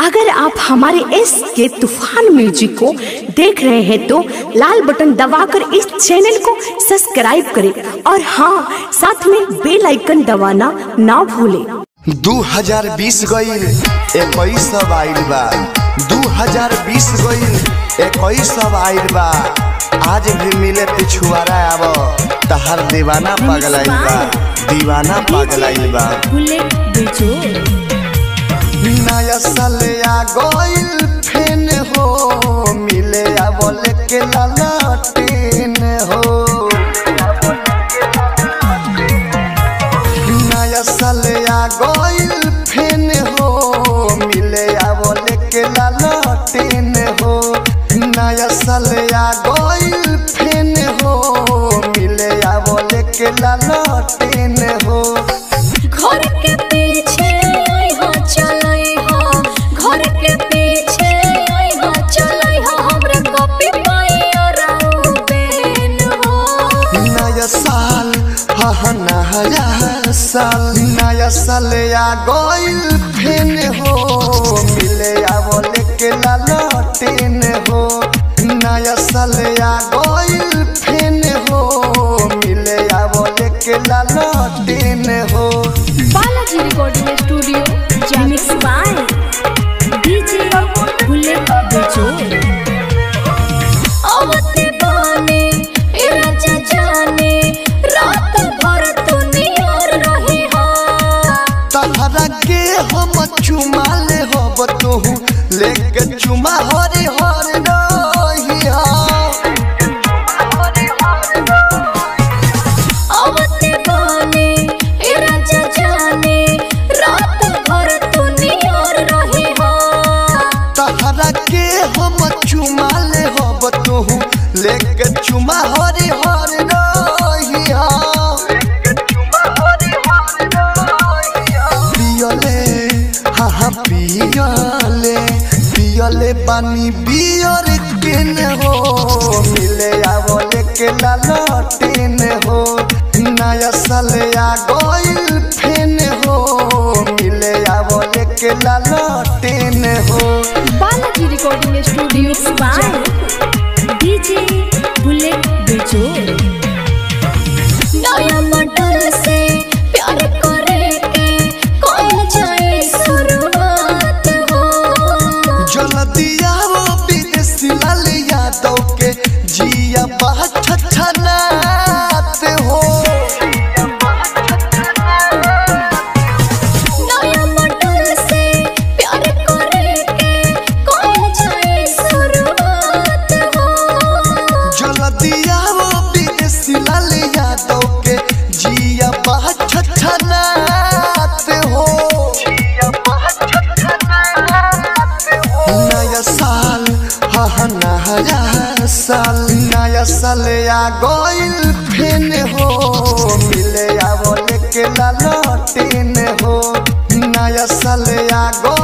अगर आप हमारे इस के तूफान म्यूजिक को देख रहे हैं तो लाल बटन दबाकर इस चैनल को सब्सक्राइब करें और हाँ साथ में बेल आइकन दबाना ना भूलें 2020 गईल इक्कीस सब आइल बा 2020 गईल इक्कीस सब आइल बा आज भी मिले पिछुआरा आब तहर दीवाना पगलाइल बा दीवाना पगलाइल बा बुलेट बिजोड़ नया साल आ गईल फेन हो मिले आवल के ललटेन हो नया साल आ गईल फेन हो मिले आवल के ललटेन हो नया साल आ गईल फेन हो मिले आवल के ललटेन हो घर के पीछे आइहा चलैहा घर के पीछे आइहा चलैहा हमरे कॉपी पाई और बेन हो नया साल हा नया साल नया साल आ गईल फेन हो मिले आवल के ललटेन हो नया साल आ गईल फेन हो मिले आवल के ललटेन हो Balaji recording studio mix by DJ Bullet Bijod आवते बाने ए राजा जाने रात भर तू नियर रही हा तहरा के हम चुमा ले हब तोहू लेके चुमा हरे हर रहिया आवते बाने ए राजा जाने रात भर तू नियर रही हा तहरा के हम चुमा ले हब तोहू लेके चुमा हरे हर रहिया पियले हाँ हाँ पियले पियले पानी बियर किन हो मिले आवले के लालटेन हो नया साल आ गईल फेन हो मिले आवले के लालटेन हो Balaji recording studio mix by DJ Bullet Bijod नया मॉडल से प्यार करे के कौन जाए शुरुआत हो जल्दी आओ विदेशी लाल यादव के जिया बहुत छछनात हो नया मॉडल से प्यार करे के कौन जाए शुरुआत हो जल्दी आओ विदेशी लाल यादव के जिया बहुत छछनात हो नया साल हा हा नया साल नया साल आ गईल फेन हो मिले आवल के लालटेन हो नया साल आ गईल